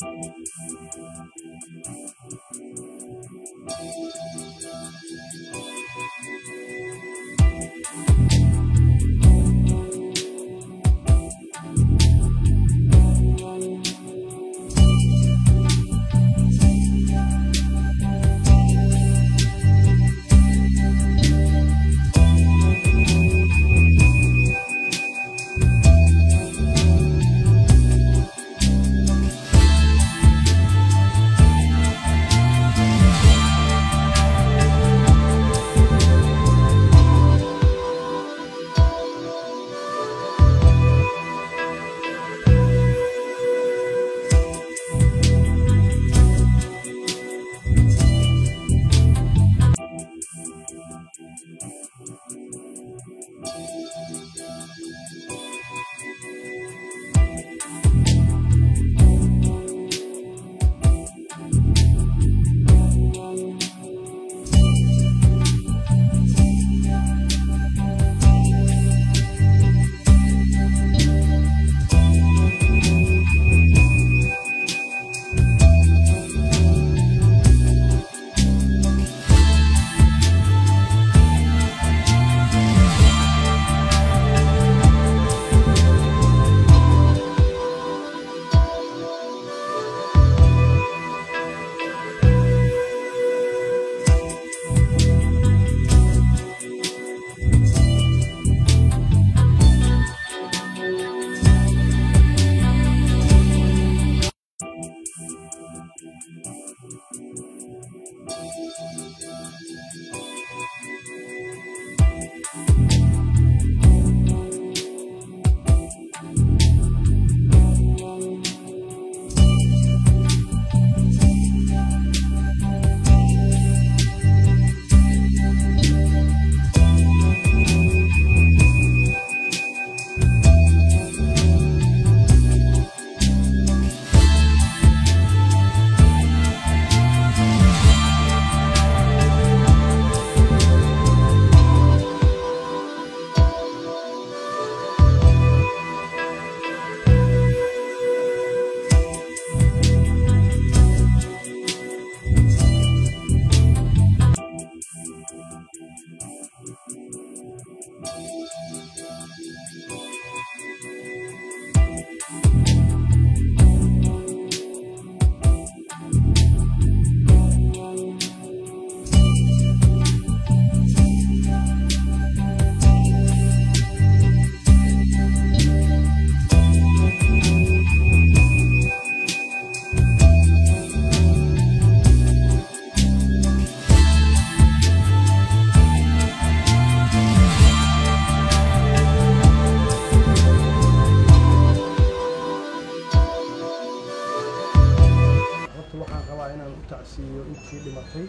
horta waxaan rabaa inaan u tacsiiyo intii dhimatay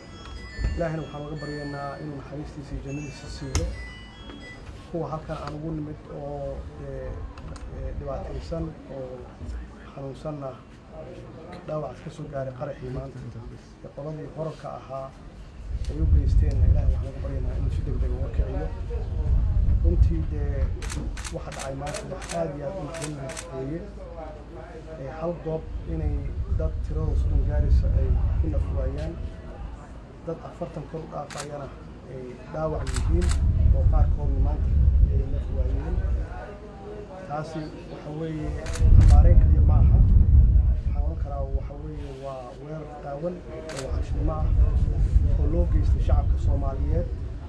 ilaahina waxaan uga baryaynaa inuu naxariistiisa iyo jannadiisa siiyo kuwa halkan aan ugu nimid oo ee, ee, dhibaataysan oo xanuunsanna dhaawac ka soo gaaray qaraxii maanta ee qoladii horarka ahaa ay u geysteenna ilaahay waxaan uga baryaynaa inuu si degdeg uga kiciyo runtii dee waxa dhacay maanta wax aad iyo aad u naxdin weeye ee hal goob inay dad tiradooda soddon gaaraysa ay ku nafwaayaan dad afartan kor u dhaafayana ay dhaawac yihiin oo qaarkoodna maanta ay nafwaayeen taasi waxa weeye xabaareen kaliya ma aha waxaan oran karaa waxa weeye waa weerar qaawan oo waxashnimo ah oo loo geystay shacabka soomaaliyeed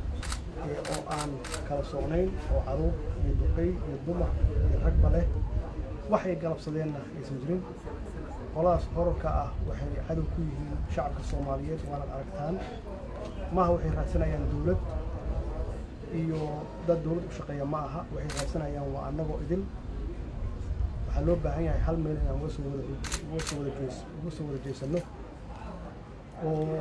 ee oo aan kala socnayn oo caruur iyo duqey iyo dumar iyo ragba leh waxay galabsadeenna aysan jirin qoladaas horarka ah waxay cadow ku yihiin shacabka soomaaliyeed waanad aragtaan maaha waxay raadsanayaan dowlad iyo dad dowlad u shaqeeya ma aha waxay raadsanayaan waa annagoo idil waxaa loo baahan yahay hal meel inaan uga soo wada uga soo wada jees uga soo wada jeesano oo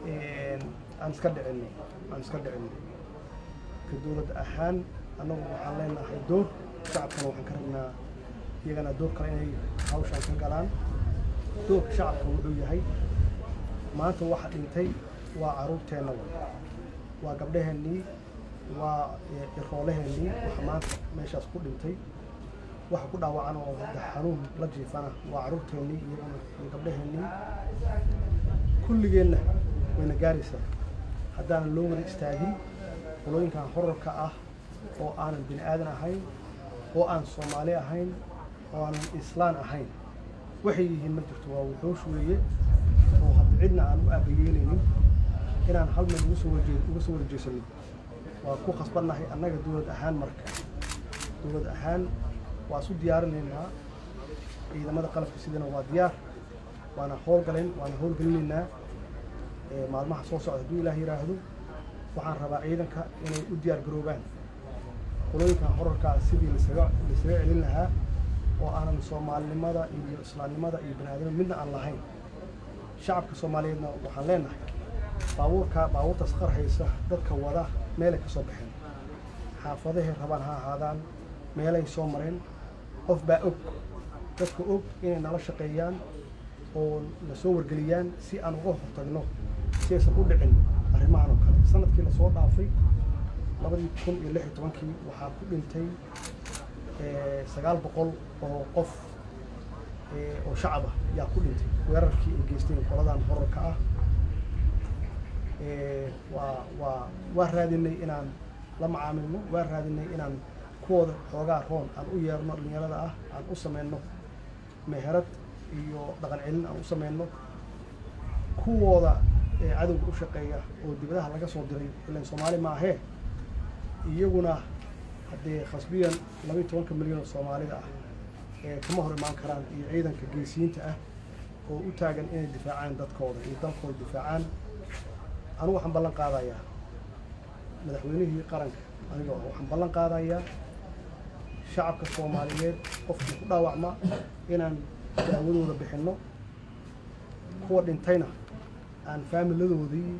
aan iska dhicinno aan iska dhicinno ka dowlad ahaan annagu waxaan leenahay door shacabkana waxaan ka rabnaa iyagana door kale inay hawshaan ka galaan doorka shacabka wuxuu yahay maanta waxa dhintay waa caruurteenna wa waa gabdhaheennii waa iroolaheennii waxa maanta meeshaas ku dhintay waxa ku dhaawacan oo hadda xanuun la jiifana waa carruurteennii iyaguna iyo gabdhaheennii kulligeenna wayna gaaraysaa haddaanan loo wada istaagin qolooyinkan horarka ah oo aanan bini aadan ahayn oo aan soomaali ahayn oo aanan islaan ahayn waxay yihiin ma jirto waa wuxuush weeye oo hadda cidna aan u aabayeelaynin inaan hal meel uga soo warjee uga soo warjeesanin waa ku khasbannahay annaga dowlad ahaan marka dowlad ahaan waa isu diyaarinaynaa ciidamada qalabka sidana waa diyaar waana howlgalen waana howlgelinaynaa maalmaha soo socda hadduu ilaah yidhaahdo waxaan rabaa ciidanka inay u diyaar garoobaan qolooyinkan horarkaa sidii lasaga laisaga celin lahaa oo aanan soomaalinimada iyo islaamnimada iyo baniaadamada midna aan lahayn shacabka soomaaliyeedna waxaan leenahay baabuurka baabuurtaas qarhaysa dadka wada meelay ka soo baxeen xaafadahay rabaan ha ahaadaan meelay soo mareen qof baa og dadka og inay nala shaqeeyaan oo na soo wargeliyaan si aan uga hortagno si aysan u dhicin arrimahan oo kale sanadkii lasoo dhaafay labadii kun iyo lix iyo tobankii waxaa ku dhintay sagaal boqol oo qof oo shacab ah yaa ku dhintay weerarkii ay geysteen qoladan horarka ah waa waa waa raadinay inaan la macaamilno waa raadinay inaan kuwooda xoogaa roon aan u yeerno dhalinyarada ah aan u samayno meherad iyo dhaqan celin aan u samayno kuwooda cadowga u shaqeeya oo dibadaha laga soo diray ilan soomaali maahee iyaguna haddee khasbiyan labaiy tobanka milyan oo soomaalida ah ee kama hor imaan karaan iyo ciidanka geesiyiinta ah oo u taagan inay difaacaan dadkooda iyo dalkooda difaacaan anigu waxaan ballan qaadayaa madaxweynihii qaranka aniga waxaan ballan qaadayaa shacabka soomaaliyeed qofkii ku dhaawacma inaan daawadooda bixinno kuwa dhintayna aan faamiladoodii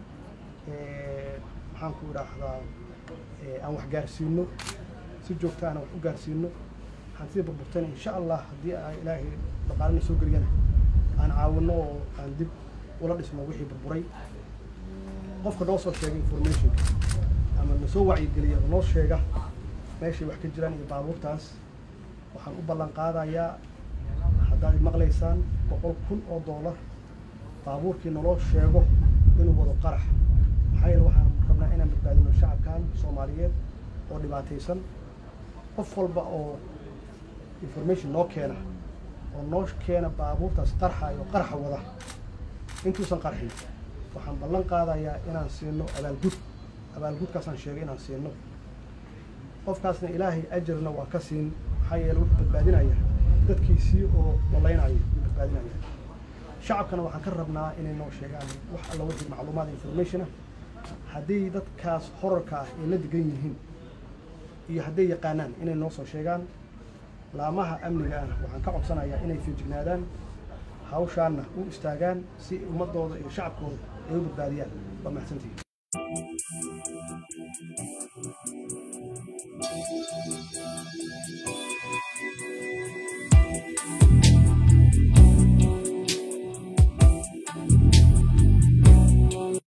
maxaan ku idhaahdaa aan wax gaarsiino si joogta aan wax u gaarsiino hantida burburtayna insha allah haddii a ilaahay dhaqaalina soo geliyana aan caawino oo aan dib ula dhisno wixii burburay qofka noo soo sheega informationka ama nasoo wacyigeliya oo noo sheega meeshay wax ka jiraan iyo baabuurtaas waxaan u ballan qaadayaa haddaad maqlaysaan boqol kun oo doolar baabuurkii naloo sheego inuu wado qarax maxaa yeele waxaan rabnaa inaan badbaadino shacabkan soomaaliyeed oo dhibaataysan qof walba oo information noo keena oo noo keena baabuurtaas qarxayo qarxa wada intuusan qarxin waxaan ballan qaadayaa inaan siino abaalgud abaalgudkaasaan sheegay inaan siino qofkaasna ilaahay ajarna waa ka siin maxaa yeele wuxuu badbaadinaya dadkiisii oo walaynaya wuu badbaadinaya shacabkana waxaan ka rabnaa inay noo sheegaan wax alla wixii macluumaad information ah hadday dadkaas horarka ah ay la degan yihiin iyo hadday yaqaanaan inay noo soo sheegaan laamaha amniga ah waxaan ka codsanayaa inay feejignaadaan hawshaanna u istaagaan si ummadooda iyo shacabkooda ay u badbaadiyaan waa mahadsantihin Thank you.